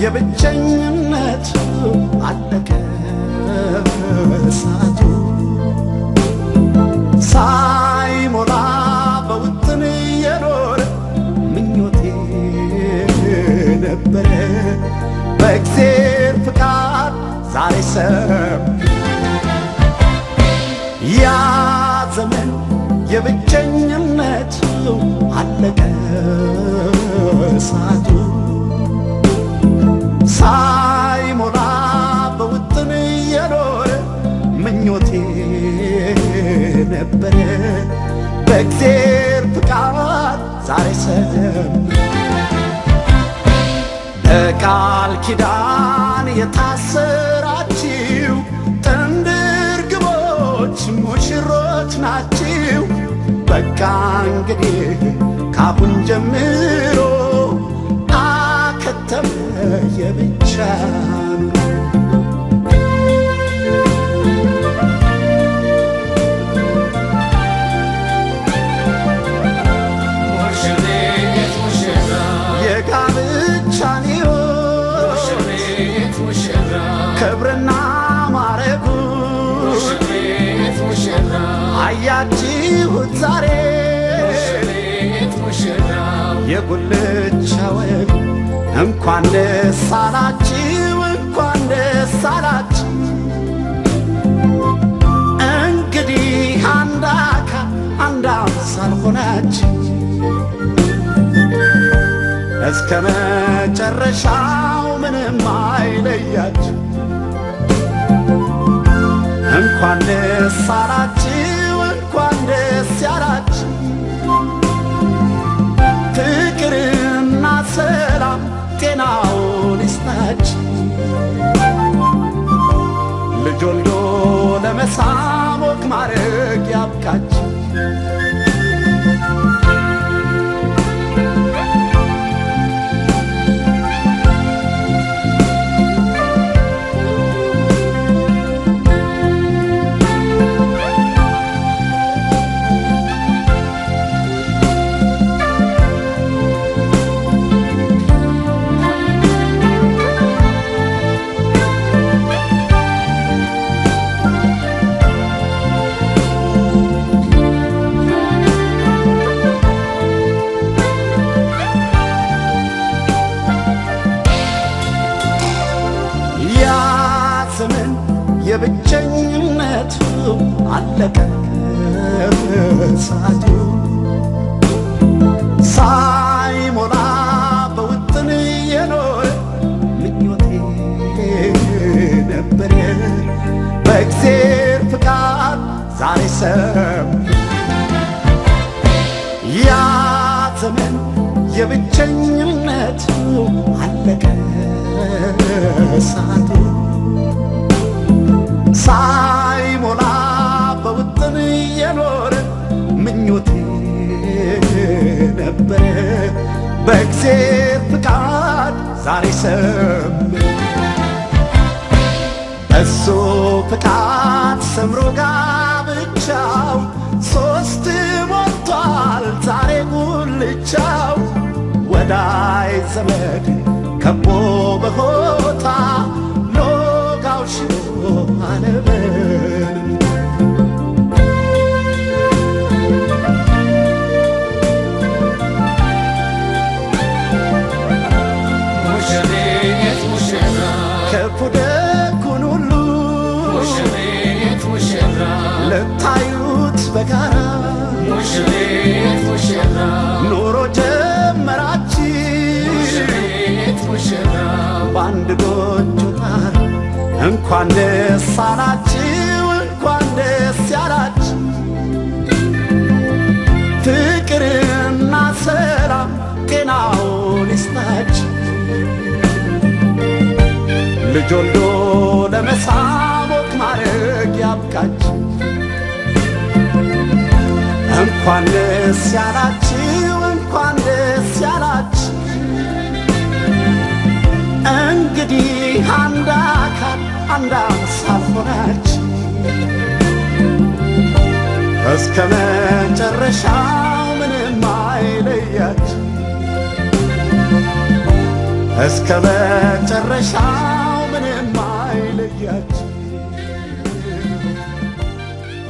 የብቸኝነቱ አለቀ እሳቱ ሳይሞላ በውጥን የኖረ ምኞቴ ነበረ በእግዜር ፍቃድ ዛሬ ሰም ያ ዘመን የብቸኝነቱ አለቀ እሳቱ ሳይሞላ በውጥን የኖረ ምኞቴ ነበረ በእግዜር ፍቃድ ዛሬ ሰም በቃል ኪዳን የታሰራችው ጥንድ ርግቦች ሙሽሮች ናችው። በቃ እንግዲህ ካሁን ጀምሮ አከተመ የብቻ ኑሮ። ሙሽሪት ሙሽራ የጋብቻን ሕይወት ሙሽሪት ሙሽራ ክብርና ማረጉ ሙሽሪት ሙሽራ አያችሁት ዛሬ ሙሽሪት ሙሽራ የጉልቻ ወግ እንኳን ደስ አላችሁ እንኳን ደስ አላችሁ። እንግዲህ አንድ አካል አንድ አምሳል ሆናችሁ እስከ መጨረሻው ምንም አይለያችሁ። እንኳን ደስ አላችሁ እንኳን ደስ ያላችሁ። ፍቅርና ሰላም ጤናውን ይስጣችሁ። ልጅ ወልዶ ለመሳም ወግ ማድረግ ያብቃችሁ። ያ ዘመን የብቸኝነቱ አለቀ እሳቱ ሳይሞላ በውጥን የኖረ ምኞቴ ነበረ በእግዜር ፍቃድ ዛሬ ሰም ያ ዘመን የብቸኝነቱ አለቀ እሳቱ ሳይሞላ በውጥን የኖረ ምኞቴ ነበረ በእግዜር ፍቃድ ዛሬ ሰም እሱ ፍቃድ ሰምሮ ጋብቻው ሶስት ሞልቷል ዛሬ ጉልቻው ወዳይ ዘመድ ከቦ በሆታ ሎጋው ሽሮ አለበል ሙሽሪት ሙሽራ ክፉ ደጉን ሁሉ ሙሽሪት ሙሽራ ልታዩት በጋራ ሙሽሪት ሙሽራ ኑሮ ጀመራችሁ ሙሽሪት ሙሽራ በአንድ ጎጆ ጣራ እንኳን ደስ አላችሁ እንኳን ደስ ያላችሁ ፍቅርና ሰላም ጤናውን ይስጣችሁ ልጅ ወልዶ ለመሳም ወግ ማድረግ ያብቃችሁ እንኳን ደስ ያላችሁ እንኳን ደስ ያላችሁ እንግዲህ አንድ አካል አንድ አምሳል ሆናችሁ እስከ መጨረሻው ምንም አይለያችሁ እስከ መጨረሻው